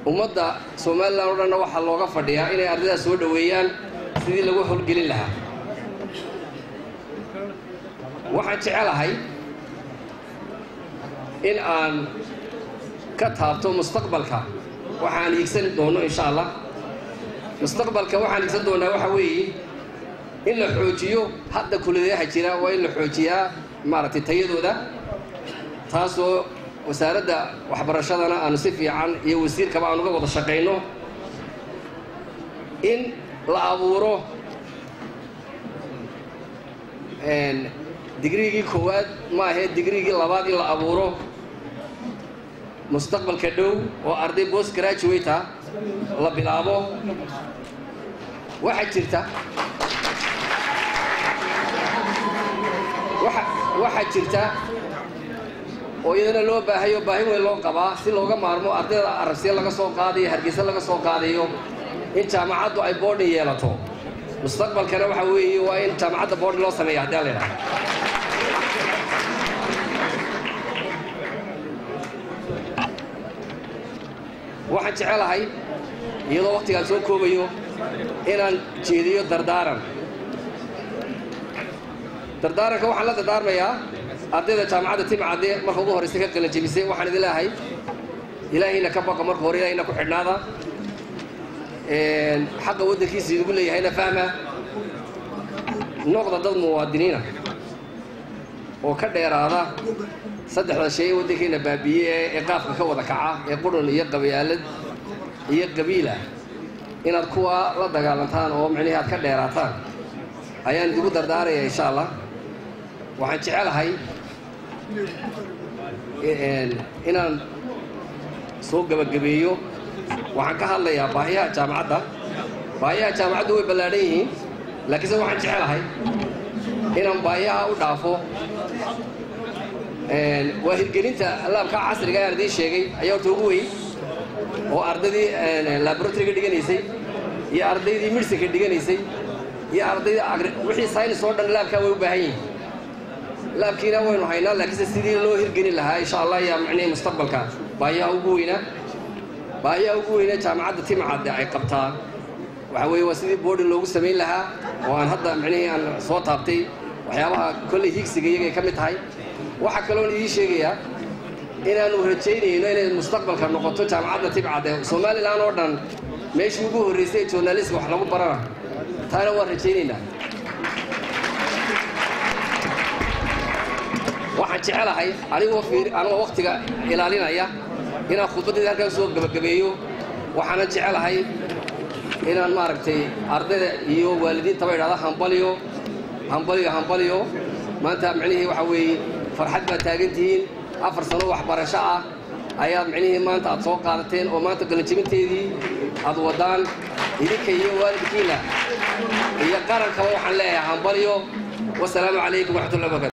ummadda somalilan oo dhanna waxaa looga fadhiyaa inay ardaydaas soo dhoweeyaan sidii lagu howlgelin lahaa waxaan jecelahay in aan ka taabto mustaqbalka waxaan hiigsan doono insha allah mustaqbalka waxaan hiigsan doonaa waxaa weeye in la xoojiyo hadda kuladayaha jira waa in la xoojiyaa maaragtay tayadooda taasoo wasaaradda waxbarashadana aanu si fiican iyo wasiirkaba aan uga wada shaqayno in la abuuro digrigii koowaad ma ahee digrigii labaad in la abuuro mustaqbalka dhow oo arday bost graduata la bilaabo waxaa jirta waxaa jirta oo iyadana loo baahayo baahi weyn loo qabaa si looga maarmo ardayda arabsiya laga soo qaadayo hargeysa laga soo qaadayo in jaamacaddu ay boarding yeelato mustaqbalkana waxaa weeye waa in jaamacadda boarding loo sameeya haddii la yidhaha waxaan jecelahay iyadoo waktigaan soo koobayo inaan jeediyo dardaaran dardaaranka waxaan la dardaarmayaa ardayda jaamacadda timcadde marka ugu horraysa ka qalanjebisay waxaan idin leeahay ilaahayna ka baqa marka hore ilaahayna ku xidhnaada xaqa waddankiisa idigu leeyahayna fahma noqda dad muwaadiniina oo ka dheeraada saddexda shay ee waddankeenna baabiiye ee qaafka ka wada kaca ee qurun iyo qabyaalad iyo qabiila inaad kuwa la dagaalantaan oo micnihii aad ka dheeraataan ayaan idigu dardaaraya insha allah waxaan jecelahay inaan soo gebagabeeyo waxaan ka hadlayaa baahiyaha jaamacadda baahiyaha jaamacaddu way ballaadhan yihiin laakiinse waxaan jecelahay inaan baahiyaha u dhaafo waa hirgelinta laabka casriga aan idiin sheegay ayaa horta ugu weyn oo ardaydii laboratoryga dhiganaysay iyo ardaydii midsinka dhiganaysay iyo ardayda wixii saynis oo dhan laabkaa way u baahan yihiin laabkiina waynu haynaa laakiinse sidii loo hirgelin lahaa insha allah ayaa micnihii mustaqbalka baahiyaha ugu weynaa baahiyaha ugu weyna jaamacadda timcadde ay qabtaa waxa weeye waa sidii boarding loogu samayn lahaa oo aan hadda micnihii aan soo taabtay waxyaabaha kolley hiigsiga iyagay ka mid tahay waxaa kaloon idiin sheegayaa inaanu rajaynayno inay mustaqbalka noqoto jaamacadda timcadde somalilan oo dhan meeshii ugu horraysay ee journalistka wax lagu barana taana waan rajaynaynaa waxaan jecelahay anigoo fiir anigoo waktiga ilaalinaya inaan khudbaddayda halkaan soo gebagabeeyo waxaanan jecelahay inaan maaragtay ardayda iyo waalidiintaba idhahda hambaliyo hambaliyo hambaliyo maanta micnihii waxaa weeye farxad baad taagan tihiin afar sano waxbarasho ah ayaad micnihii maanta aad soo qaadateen oo maanta galanjebinteedii aad waddaan idinka iyo waalidkiina iyo qarankaba waxaan leeyahay hambaliyo wasalaamu calaykum waraxmatullahi wabarakatu